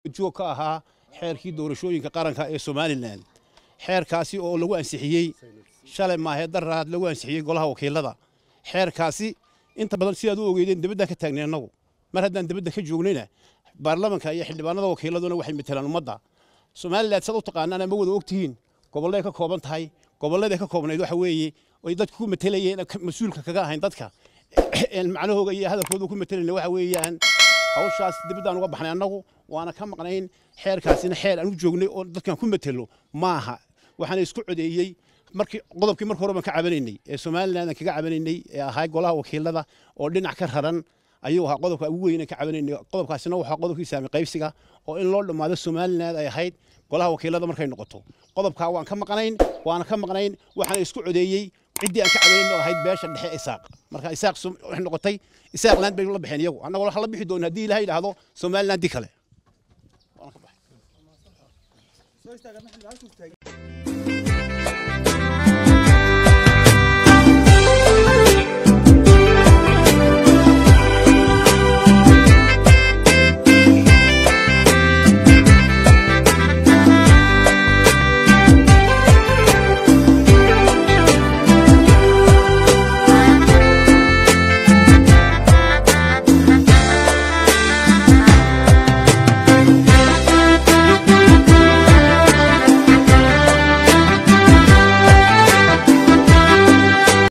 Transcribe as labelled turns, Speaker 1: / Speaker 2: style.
Speaker 1: joog ka ahaa xeerkii doorashooyinka qaranka ee somalilan xeerkaasi oo lagu ansixiyey shalay maahe daraad lagu ansixiyey golaha wakiilada xeerkaasi inta badan sidaad u ogeydeen dibaddan ka taagnay annagu mar haddaan dibadda ka joognayna baarlamanka iyo xildhibaanada wakiiladuna waxay matelaan ummadda somalilan sad u taqaanaan ama wada ogtihiin gobolleay ka kooban tahay gobolladay ka koobnayd waxa weeye oy dadku ku matelayeen mas-uulka kaga ahayn dadka macnahooga iyo hadalkooda ku matelayna waxa weeyaan hawshaas dibaddaan uga baxnay annagu waana ka maqnayn xeerkaasina xeer aan u joognay oo dadkan ku matelo maaha waxaana isku codeeyey markii qodobkii marka hore baan ka cabanaynay ee somaliland aan kaga cabanaynay ee ahaa golaha wakiilada oo dhinac ka raran ayuu ahaa qodobka ugu weyn ka cabanaynay qodobkaasina waxaa qodobkii saami qaybsiga oo in loo dhammaado somaliland ay ahayd golaha wakiilada markay noqoto qodobkaa waan ka maqnayn waana ka maqnayn waxaana isku codeeyey ciddii aan ka cabanayn oo ahayd beesha dhexe isaaq marka isaaq waxay noqotay isaaq land bay la baxeen iyagu annagoo waxa la bixi doona haddii ilaha yidhaahdo somaliland di kale